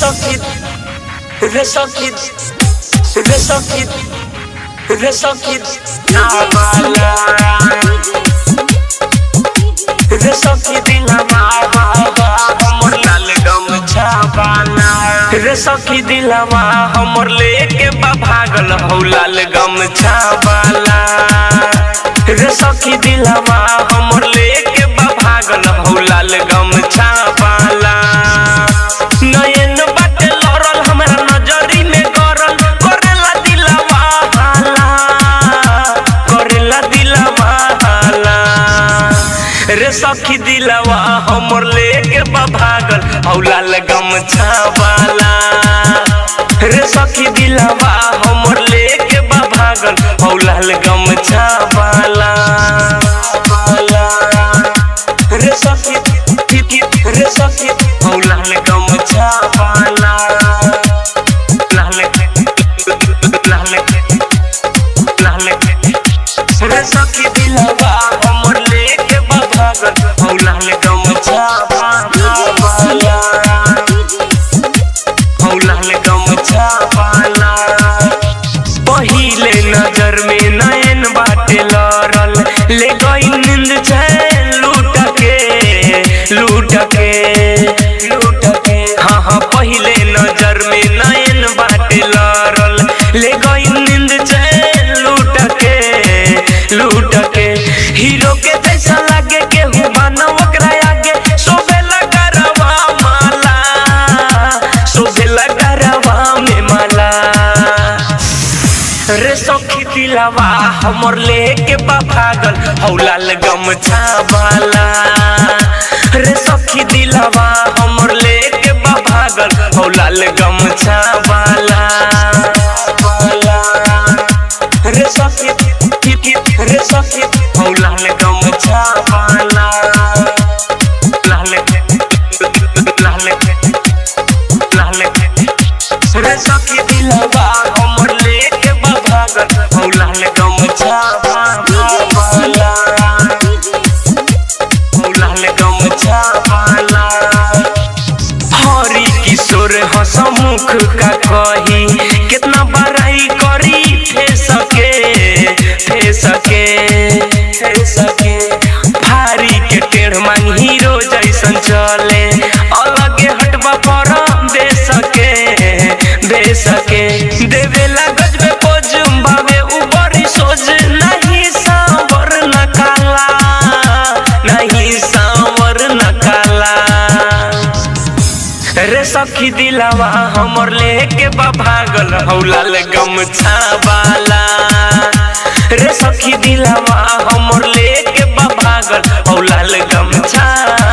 sokit Re sokit Re sokit Re sokit Namala Re sokit Dilama हमर लाल गमछा बाला रे सखी दिलवा हमर लेके बा भागल हौ लाल गमछा बाला रे सखी दिलवा हमर लेके बा भागल हौ लाल गमछा बाला नयन बाटे लड़ल हमरा नजरी में गरल करेला दिलवा हाला करेला दिलवा हाला रे सखी दिलवा हमर लेके बा भागल हौ लाल गमछा वाला रे सखी दिलवा हमर लेके बा भागल हौ लाल गमछा वाला वाला। रे सखी ति- ति- रे सखी हौ लाल गमछा वाला लाल लाल लाल रे सखी दिलवा हमर लेके बा भागल हौ लाल गमछा वाला हौ लाल गमछा वाला पहिले नजर में नयन बाटे लड़ल ले गई नींद चैन लूट के लूट के लूट के हाँ हाँ पहिले नजर में नयन बाटे लड़ल ले गई नींद चैन लूट के लूट के हीरो के जैसा लागे केहू मानव ओकरा आगे शोभेला गरवा माला शोभेला गरवा में माला रे सखी दिलवा हमर लेके बा भागल हौ लाल गमछा वाला रे सखी दिलवा हमर लेके बा भागल हौ लाल गमछा वाला वाला। रे सखी ति- ति- रे सखी हौ लाल गमछा वाला लाल लाल लाल रे सखी दिलवा हमर लेके बा भागल हौ लाल गमछा वाला हौ लाल गमछा वाला हरी किशोर हसमुख का कही कितना बड़ाई करी थे सके थे सके थे सके भारी के टेढ़ मांग हीरो जैसन चले अलगे हटबा पर दे सके दे सके देवेला गजबे पोजुम बावे उबरी सोज नहीं सांवर न काला नहीं सांवर न काला रे सखी दिलवा हमर लेके बा भागल हौ लाल गमछा वाला रे सखी दिलवा हमर लेके बा भागल हौ लाल गमछा